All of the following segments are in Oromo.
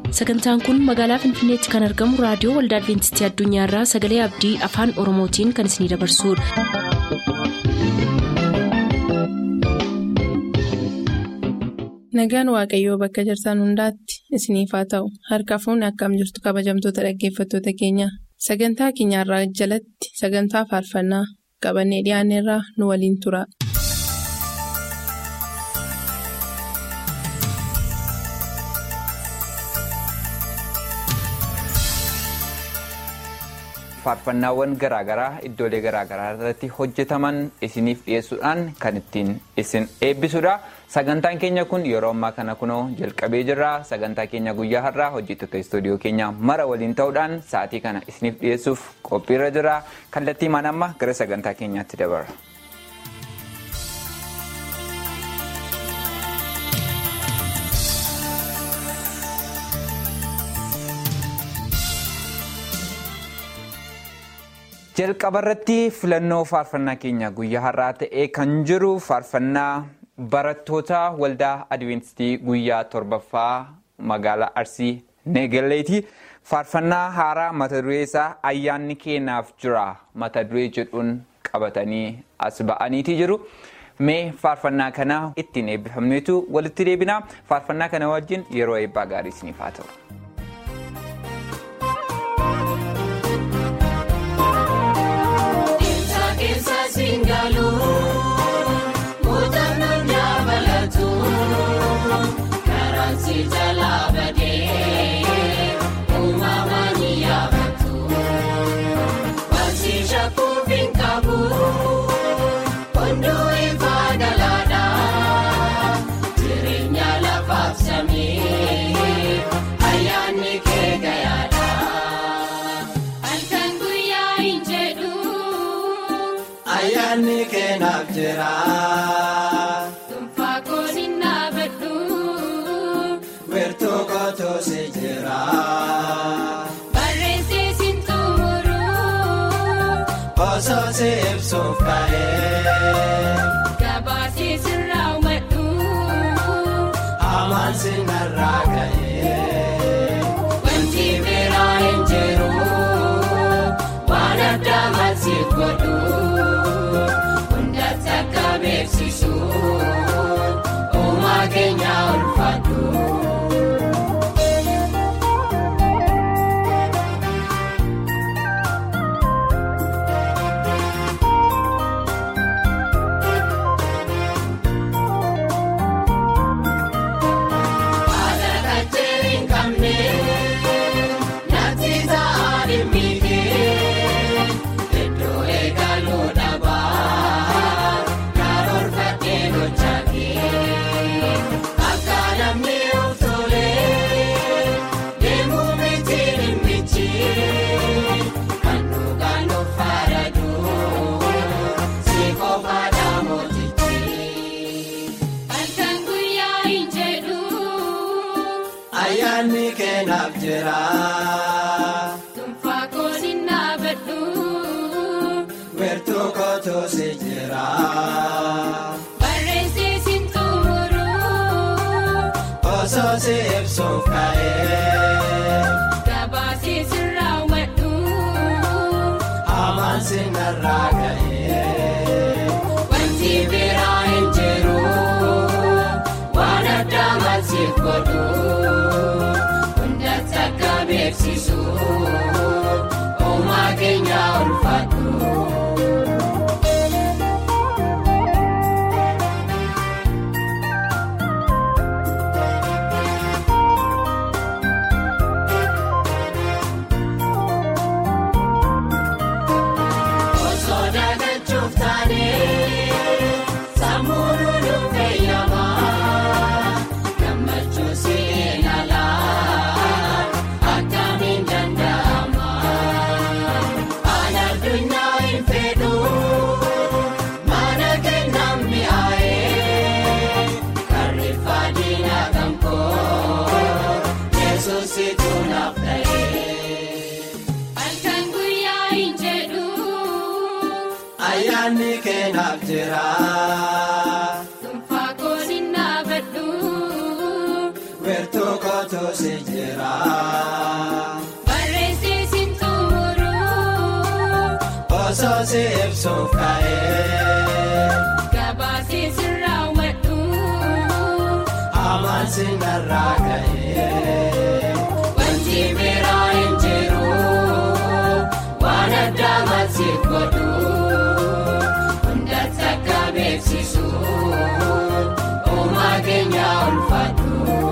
sagantaan kun magaalaa finfinneetti kan argamu raadiyoo waldaa adventistii addunyaarraa sagalee abdii afaan oromootiin kan isinidabarsudha. nagaan waaqayyoo bakka jirtan hundaatti isiniif haa ta'u harka fuunni akkam jirtu kabajamtoota dhaggeeffattoota keenya sagantaa keenyarraa jalatti sagantaa faarfannaa qabannee dhiyaanneerraa nu waliin tura. faarfannaawwan garaagaraa iddoolee garaagaraa irratti hojjetaman isiniif dhiyeessuudhaan kan ittiin isin eebbisudha sagantaan keenya kun yeroo ammaa kana kunoo jalqabee jirra sagantaa keenya guyyaa har'aa hojjettoota istuudiyoo keenya mara waliin ta'uudhaan sa'aatii kana isiniif dhiyeessuuf qophiirra jira kallattii maan amma gara sagantaa keenyaatti dabarra. jalqaba irratti filannoo faarfannaa keenya guyyaa har'aa ta'ee kan jiru faarfannaa barattoota waldaa adventistii guyyaa torbaffaa magaalaa arsii neegaleeti faarfannaa haaraa mata duree isaa ayyaanni keenyaaf jira mata duree jedhuun qabatanii as ba'aniiti jiru mee faarfannaa kana ittiin eebbifamneetu walitti deebina faarfannaa kana wajjin yeroo eebbaa gaarii isiniif haa ta'u. Muuxannoon dabalatu karansi jalaa badee uumamaa ni yaabatu barsiisa kuufiin qabu hunduu ifaa galaadhaa jireenya lafaaf samii ayyaanni kee gayaadha halkan guyyaa hin jedhu. Ayyaanni keenyaaf jira. Dhuunfaa kooliin dhaabadhu. Weertuu kootuu si jira. Barreessee siin xumuru. Osoo si ibsuuf ka'ee. Gabaasee siin raawwadhu. Amaan si narraa ka'ee. Wanti biraa hin jiru. Waan addaa maalsiif godhu. Hundatti akka beeksisu. Uumaa keenya ulfaadhu. Haala kajjeen hin qabne natti ta'aa dhimmiidhee iddoo eegaluu dhabaa karoorfadhee gochaatee akka namni of tolee deemuu miti dhimmichi kan dhugaan of faradhu si qofaadha mootichi. Halkan guyyaa hin jedhu. Ayyaanni keenyaaf jira. Dhuunfaa kooliin dhaabadhu. Weertuu kootuu si jira. Barreessee siin xumuru. Osoo si ibsuuf ka'ee. Gabaasee siin raawwadhu. Amaan si narraa ka'ee. Wanti biraa hin jiru. Waan addaa maalsiif godhu. Hundatti akka beeksisu. Uumaa keenya ulfaadhu. Osoo dagachuuf taanee sammuu nuuf eeyyamaa gammachuu seenalaa akkamiin danda'ama aan addunyaa hin fedhu mana kennaan mi'aayee karreeffaa diinaa kan koo yesuusitu naaf ta'ee. Halkan guyyaa hin jedhu. Ayyaanni keenyaaf jira. Dhuunfaa kooliin dhaabadhu. Weertuu koo kootu si jira. Barreessee siin xumuruu Osoo si ibsuuf ka'ee gabaasee siin raawwadhu hamaan si narraa ka'ee. wanti biraa hin jiru waan addaa maasiif godhu hundatti akka beeksisu uumaa keenya ulfaatu.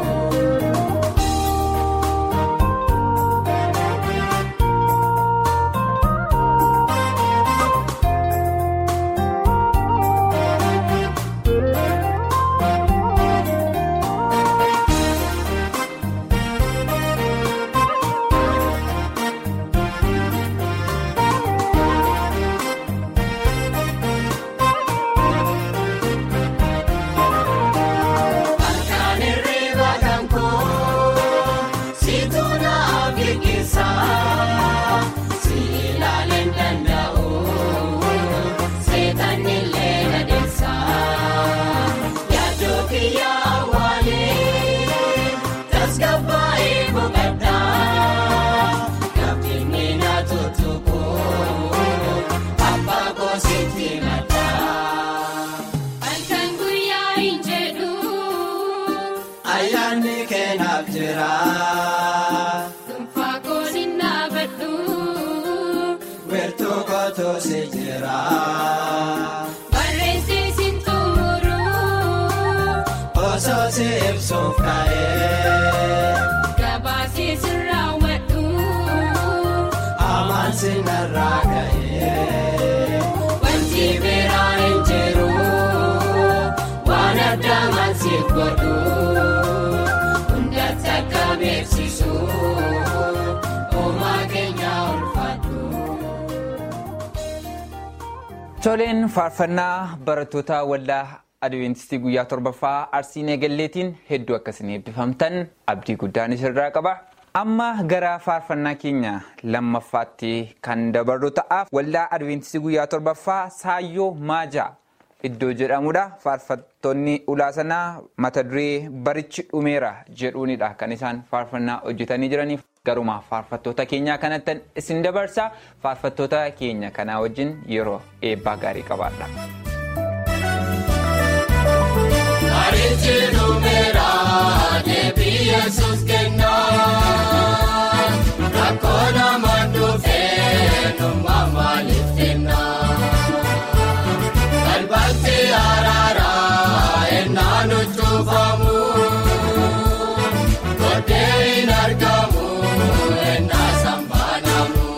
Harkaan hirriba kan koo siituu naaf eeggisa si ilaaleen danda'u seetan illee adeemsa yaaduu kiyya awwaalee tasgabbaa'ee boqodha gaaffiin na tuttuqu abbaa goositti madda. Halkan guyyaa hin jedhu Ayyaanni keenaaf jira. dhuunfaa kooliin dhaabadhu Weertuu kootu si jira. barreessee siin xumuruu Osoo si ibsuuf ka'ee gabaasee siin raawwadhu hamaan si narraa ka'ee. wanti biraa hin jiru waan addaa maasiif godhu hundatti akka beeksisu uumaa keenya ulfaatu. Toleen faarfannaa barattoota waldaa Adwiintistii guyyaa torbaffaa Arsii Neegalleetiin hedduu akkasiin eebbifamtan abdii guddaan isirraa qaba. Amma gara faarfannaa keenya lammaffaatti kan dabarru ta'aaf waldaa Adwiintistii guyyaa torbaffaa Saayyoo Maajaa iddoo jedhamudha. Faarfattoonni ulaasanaa mata duree barichi dhumeera jedhuunidha kan isaan faarfannaa hojjetanii jiraniif. Garuma faarfattoota keenyaa kanatti isin dabarsa faarfattoota keenya kanaa wajjin yeroo eebbaa gaarii qabaadha. Barichi dhumeera deebii yesus kennaa rakkoo nama dhufee nummaa maaliif kennaa balbalti araaraa ennaa nu cufamu godhee hin argamu ennaa sambaanamu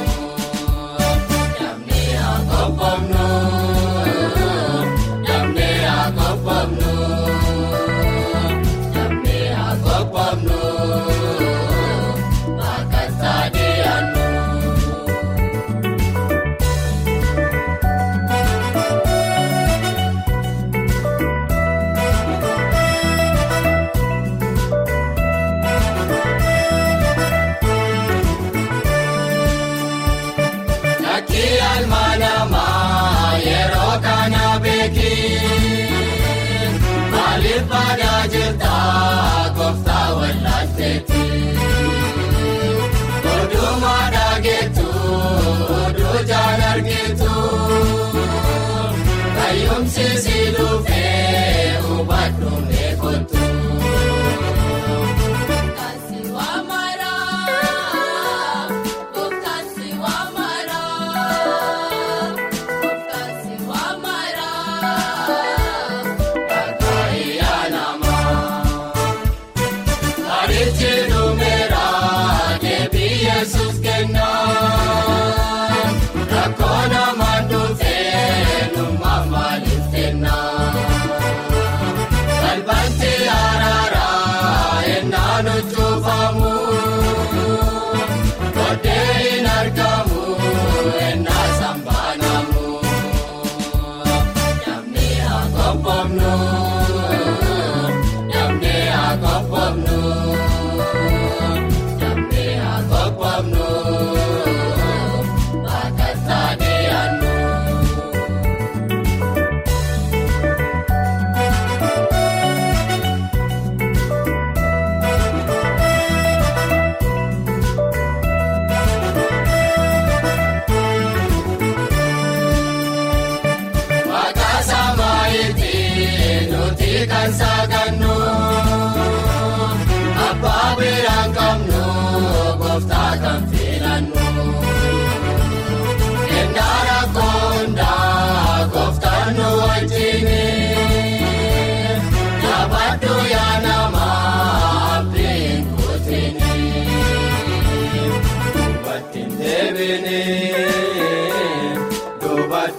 namni haa qophomnu namni haa qophomnu namni haa qophomnu bakka saadiyaannu. Lakkii almaanamaa yeroo kana beeki maaliif badaa jirta gooftaa wallaalteeti. Oduuma dhageetu oduu jaan argitu fayyumsi si dhufee hubadhu meekotu. Kasi waa maraa, kasi waa maraa, kasi waa maraa, kakaayi anamaa. Barichi dhume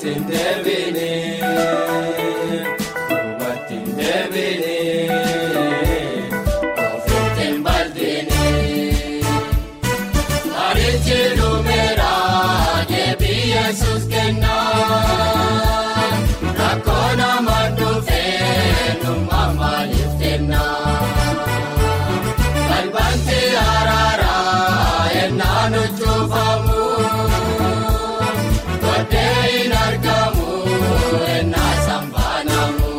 duubatti hin deebine duubatti hin deebine ofitti hin bal'ine. Marichi lumeera deebii Yesuus kennaa rakkoo nama dhufee numa maaliif kennaa balbanti araaraa ennaa nu cufamu godhee hin argamu ennaa sambaanamu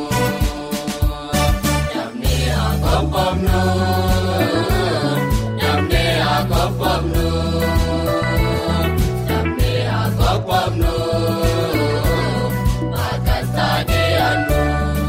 namni haa qoqqobnu namni haa qoqqobnu namni haa qoqqobnu bakka dee'annu.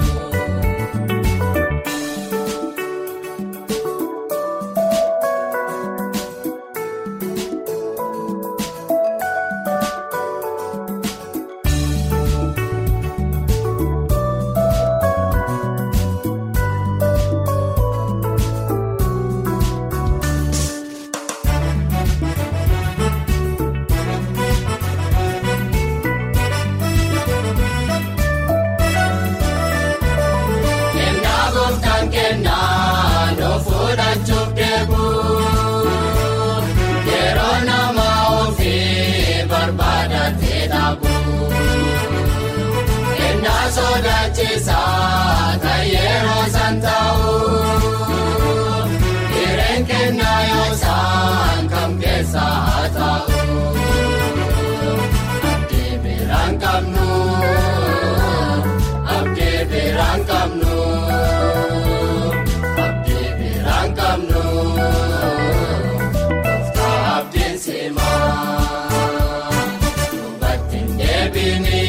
Kennaa gooftaan kennaa noo fudhachuuf deemu yeroo nama ofii barbaadatee dhaabu. Kennaa sodaachisaa kan yeroo san ta'u hireen kennaa yoosaan kam keessa haa ta'u. Abdii biraan qabnu. Abdii biraan qabnu. Abdii biraan qabnu. Gooftaa abdiin simaa. Duubatti hin deebine.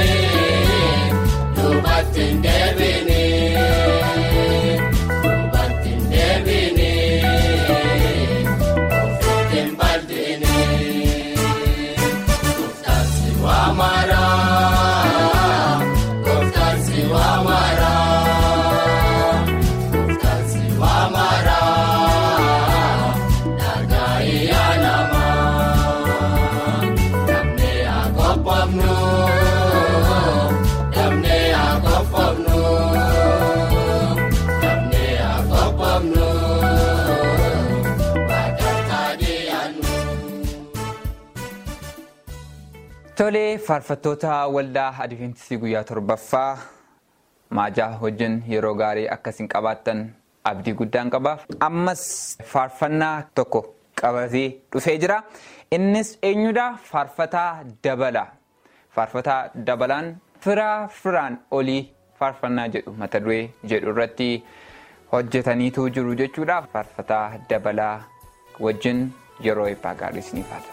Duubatti hin deebine. Duubatti hin deebine. Ofitti hin bal'ine. Gooftaan si waamara. Gooftaan si waamara. Gooftaan si waamara. Nagaa iyyaa namaa. Namni haa qoqqobnu. Namni haa qoqqobnu. Namni haa qoqqobnu. Bakka taadi'annu. Tolee faarfattoota waldaa Adiveentistii guyyaa torbaffaa maajaa wajjin yeroo gaarii akkasiin qabaattan abdii guddaan qaba. Ammas faarfannaa tokko qabatee dhufee jira. Innis eenyudha? Faarfataa dabala. Faarfataa dabalaan firaa firaan olii faarfannaa jedhu mata duree jedhu irratti hojjetaniitu jiru jechuudha. Faarfataa dabalaa wajjin yeroo eebbaa gaarii isiniif haala.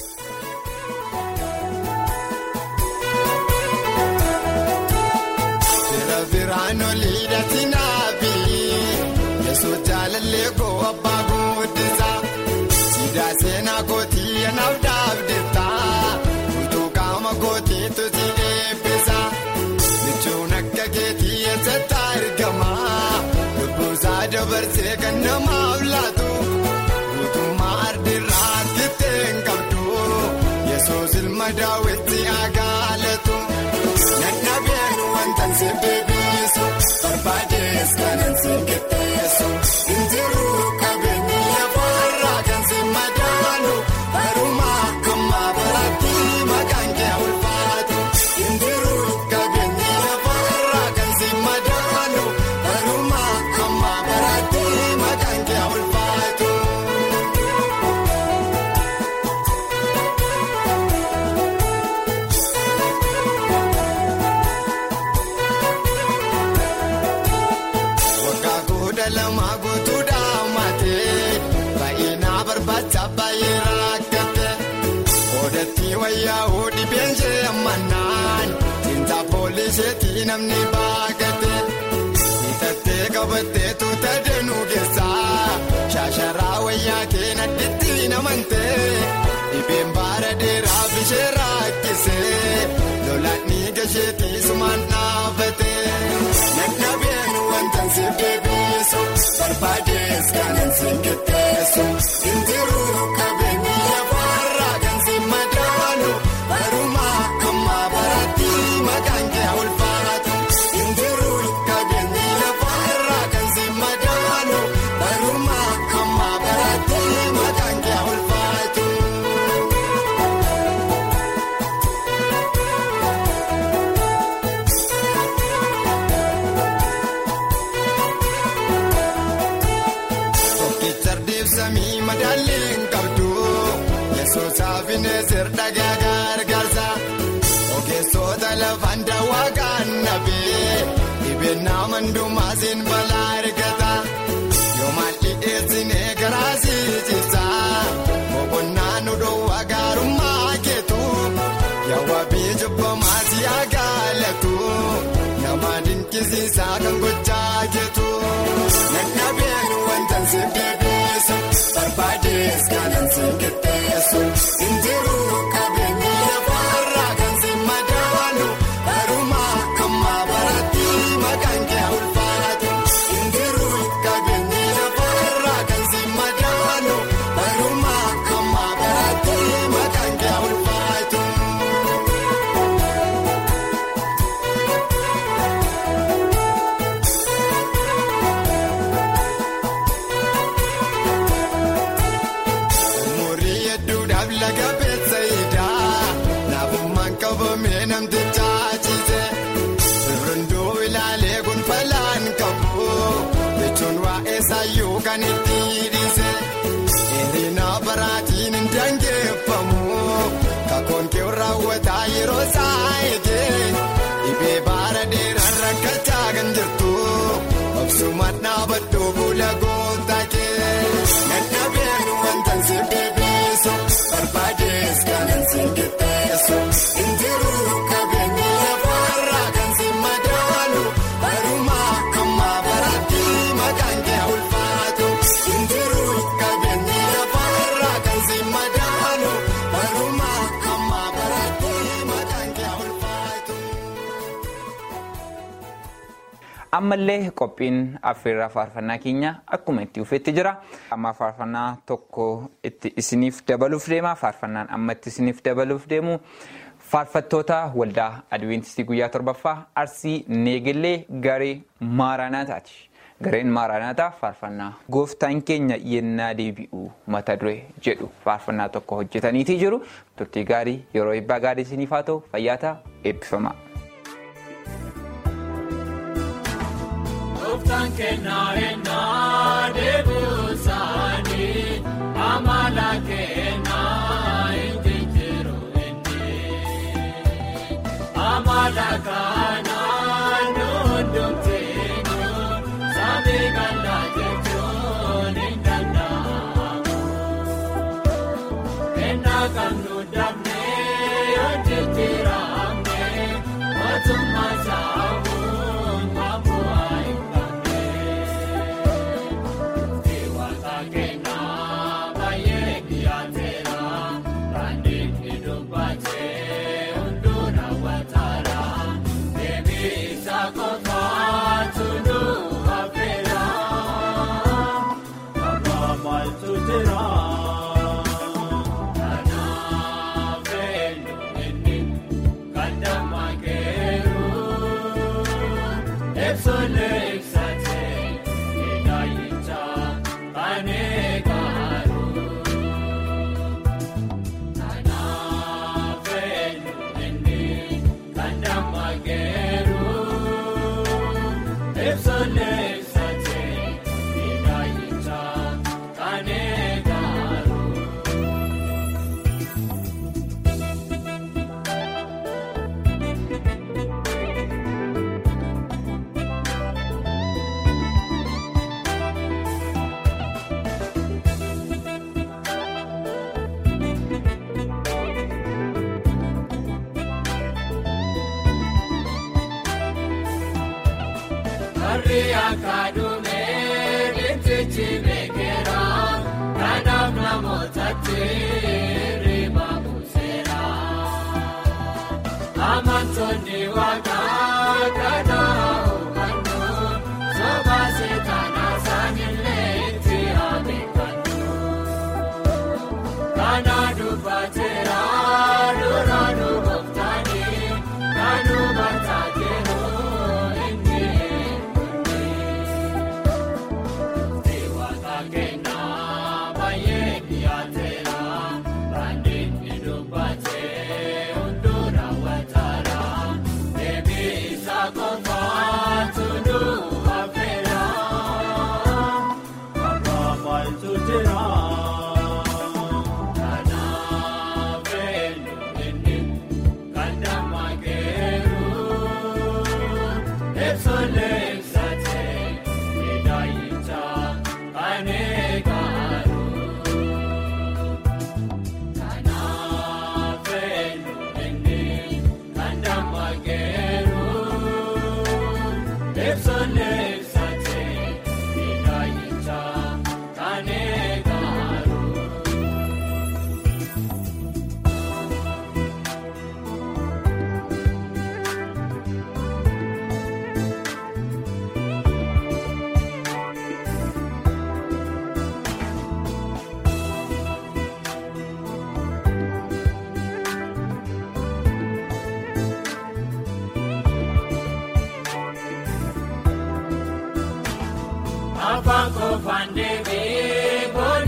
Fira biraan olii dhatinaafi Yesuus jaalallee koo abbaa guddisaa Siidaa seenaa kootii anaaf dhaabdeettaa Utuu qaama kootii tuti eebbisaa Michuun akka keetii eessatti argamaa Lubbuusaa dabarsee kan namaaf laatu Guutummaa ardirraa argittee hin qabdu Yesuus ilma daawwitti agaalatu. Nannabeen wanta nsi beebisu barbaadees kanan si qixxeessu injiruu qabeenyi lafarraa kan si madaalu barumaa kammaa baratti maqaan kee ulfaatu injiruu qabeenyi lafarraa kan si madaalu barumaa kammaa baratti maqaan kee ulfaatu. Waggaa kudha lama guutuudhaa maatee baay'inaa barbaacha baay'ee rakkate odeetti wayyaa'uu dhibeenshee ammannaan tinta poolisheetii namni baagate hitattee qabattee tuuta danuu keessaa shaasharaa wayyaa kee nadhitti namantee dhibeen baara dheeraa bishee rakkisee lolaanni gasheetii sumaan dhaabate nannabeen wanta si beebisu barbaadees kanan si qixxeessu injiruu qabeenyi lafarraa kan si madaalu barumaa kammaa baratti ibsamii madaalliin qabdu yesuusaaf ineesir dhagaa gargaarsa ogeessota lafaan daawwaa kannabee dhibeenyaa mandumaasiin balaa argata yoomaan dhiyeessinee garaasii cibsa boqonnaa nu dhoowwaa gaarummaa keetu yaawwabii jibbamaasii agaalatu nama dinqisiisaa kan gochaa keetu. Nannabeen wantan si bebeesu barbaadees kanan si qixxeessu injiruu qabeenyi lafarraa kan si madaalu barumaa amma baratti maqaan kee ulfaatu injiruu qabeenyi lafarraa kan si madaalu barumaa amma baratti maqaan kee ulfaatu. Umurii hedduudhaaf laga beeksayidaa naafummaan qabamee namticha ciise sirrunduu ilaalee gonfalaan qabu jechuun waa'ee saayyuu kan itti dhiise dheerina baraatiin hin dangeeffamu kakoon kee raawwataa yeroo isaa eegee dhibee baara dheeraan rakkachaa kan jirtu obsumaan dhaabadhu fuula goota kee nannabeen wantan si bebeesu barbaadees kanan si qixxeessu injiruu qabeenyi lafarraa kan si madaalu barumaa amma baratti maqaan kee ulfaatu injiruu qabeenyi lafarraa kan si madaalu barumaa amma baratti maqaan kee ulfaatu. ammallee qophiin affeerraa faarfannaa keenya akkuma itti dhufetti jira amma faarfannaa tokko itti isiniif dabaluuf deema faarfannaan amma itti isiniif dabaluuf deemu faarfattoota waldaa adventistii guyyaa torbaffaa arsii neegilee garee maaraanaataati gareen maaraanaataa faarfannaa gooftaan keenya yennaa deebi'u mata duree jedhu faarfannaa tokko hojjetaniitii jiru turtii gaarii yeroo eebbaa gaarii isiniif haa ta'u fayyaataa eebbifamaa. Gooftaan kennaa ennaa deebisaanii amala kennaa inni jiru inni amala kanaan hundumteenyu samii ganda jechuun hin danda'amu ennaa qabnu dhabnee yoo jijjiiramne mootummaa saamuun maammoo hin qabne. Iwata kennaa baay'ee dhiyaateera raandii dhidhuubatee hunduu raawwataara deebii isa qofaatu nu hafeera abbaa maaltu jira kanaaf eenyu inni kan dammakeeru eebsolee ibsatee hidhaayicha kan eegaaru kanaaf eenyu inni kan dammakeeru eebsolee ibsatee hidhaayicha kan eegaaru. Warri akka dhumee bintichi beekera kanaaf namootatti riba buuseera. Amantoonni waaqaa kana hubannu soba seetaana isaanillee itti abeekfannu. Kana dubbateera dura nu gooftaanii kan hubataa jiru inni Iwata kennaa baay'ee dhiyaateera raandii dhidhuubatee hunduu raawwataara deebii isa qofaatu nu hafeera abbaa maaltu jira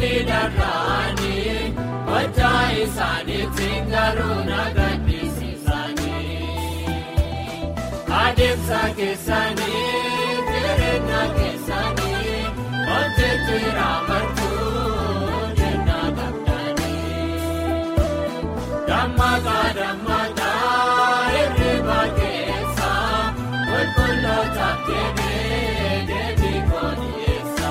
dharraanii wajjaa isaaniitiin garuu nagadhiisisanii adeemsa keessanii jireenya keessanii hojjetu irraa jenna qabdanii dammaaqaa dammaaqaa hirriba keessa qulqulloota kennee deebii kooliyeessa.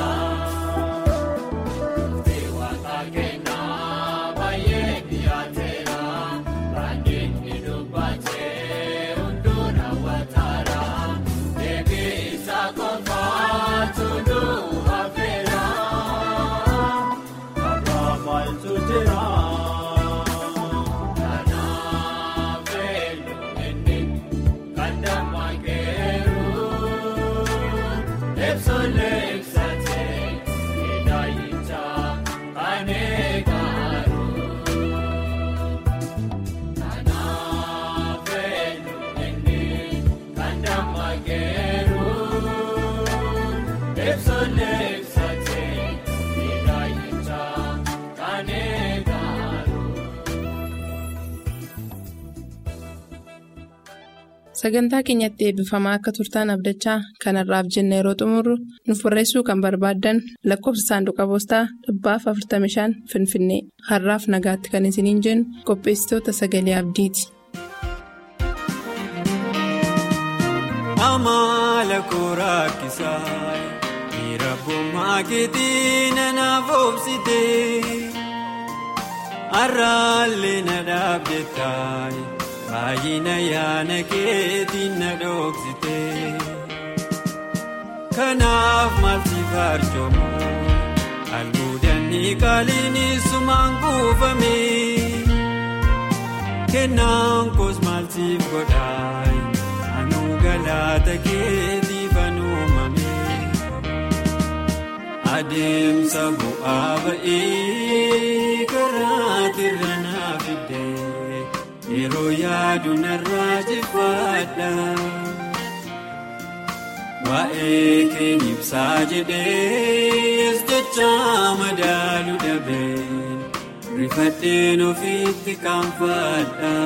Waaqa kennaa baay'ee dhiyaateera baay'inni dubbatee hunduu raawwataara deebii isa qofaatu nuu hafeera akka maaltu jira. Kanaaf eenyu inni kan dammaaqeeru eebsolee ibsatee hidhaayicha kan eegaaru. Kanaaf eenyu inni kan dammaaqeeru eebsolee ibsatee hidhaayicha kan eegaaru. Sagantaa keenyatti eebbifamaa akka turtaan abdachaa kanarraaf jenna yeroo xumurru nuuf barreessuu kan barbaaddan lakkoofsa saanduqa poostaa dhibbaaf 45 Finfinnee har'aaf nagaatti kan isiniin jennu qopheessitoota sagalee abdiiti. Amala kooraakisaa miira boomaa keetii nanaaf oobsitee arraalee na dhaabdetaa baay'ina yaana keetii na dhoksitee kanaaf maalti farcoomoo albuudanni qaaliin sumaan kuufamee kennaan koos maaltiif godhaa anuu galaata keetii fanuumamee adeemsa bu'aa ba'ee karaa tirra naaf iddee yeroo yaadu narraa jifadha waa'ee keen ibsaa jedhees jecha madaalu dhabeen rifadheen ofiitti qaanfadha.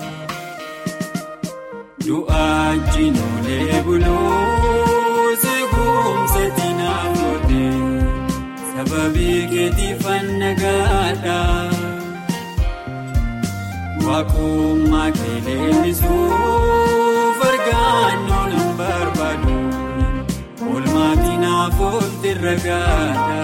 Du'aan jinoolee buluu seekumsa diinaaf godhee sababii keetiif annagaadha. Waaqummaa keeleemisuuf argannoo nan barbaadu oolmaatii naaf oolte ragaadha.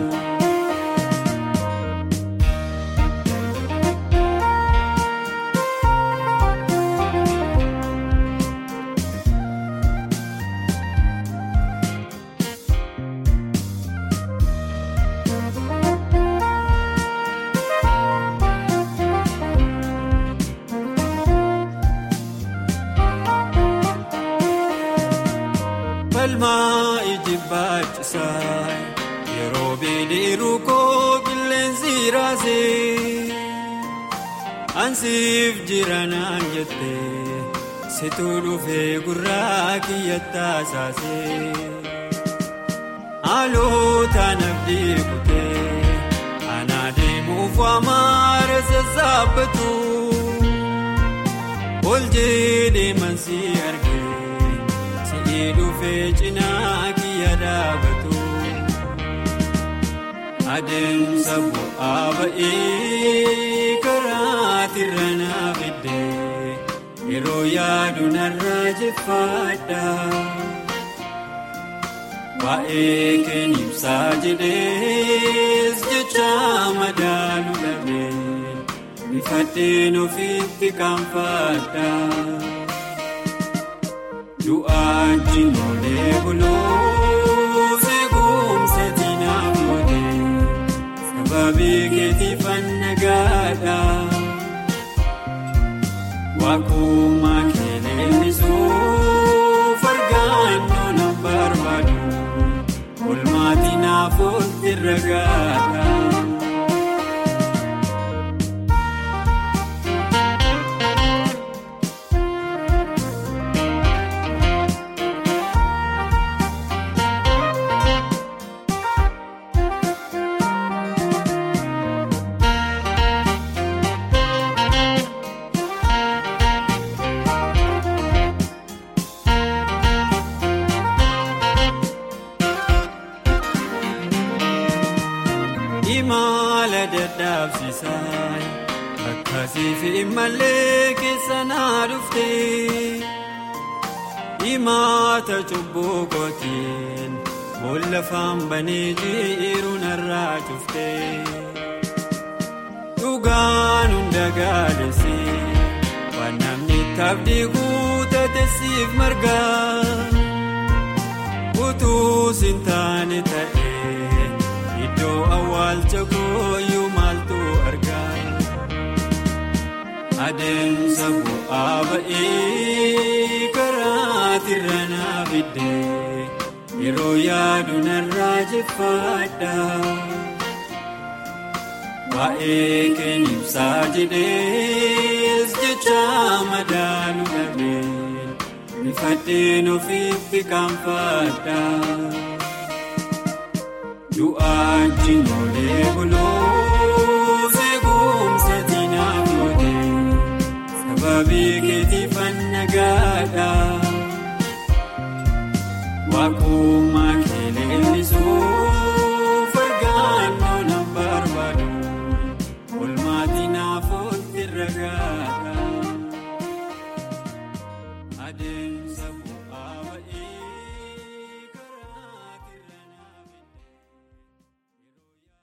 Falmaa iji baacisaa yeroo beeliruu koo qilleensi raasee ansiif jiranaan jettee situu dhufee gurraa kiyyattaa saasee haalootaan abdii kutee anaa deemuuf waamaara sassaabbatu ol jedhee mansi argee. Si'ii dhufee cinaa kiyya dhaabatu adeemsa bu'aa ba'ee karaa tirra naaf iddee yeroo yaadu narraa jeffadha. Waa'ee keen ibsaa jedhees jecha madaalu dhabee rifadheen ofiitti qaanfadha. Du'aan jinoolee buluu seekumsa diinaaf godhee sababii keetiif annagaadha. Waaqummaa keeleemisuuf argannoo nan barbaadu oolmaatii naaf oolte ragaadha. haala dadhabsiisaa akkasii fi malee keessa naa dhufte himaata cubbuu kootiin boolla faanbanee jiru narraa cufte dhugaan hunda gaadhese waan namni taabdii guutate siif margaa utuu siin taane ta'ee iddoo awwaalcha kooyyuu maaltu argaa adeemsa bu'aa ba'ee karaa tirra naa fiddee yeroo yaadu narraa jeffaadha. Waa'ee keenya ibsaa jedhees jecha madaalu dhabee rifadheen ofiitti kaanfadha. Du'aa jiinolee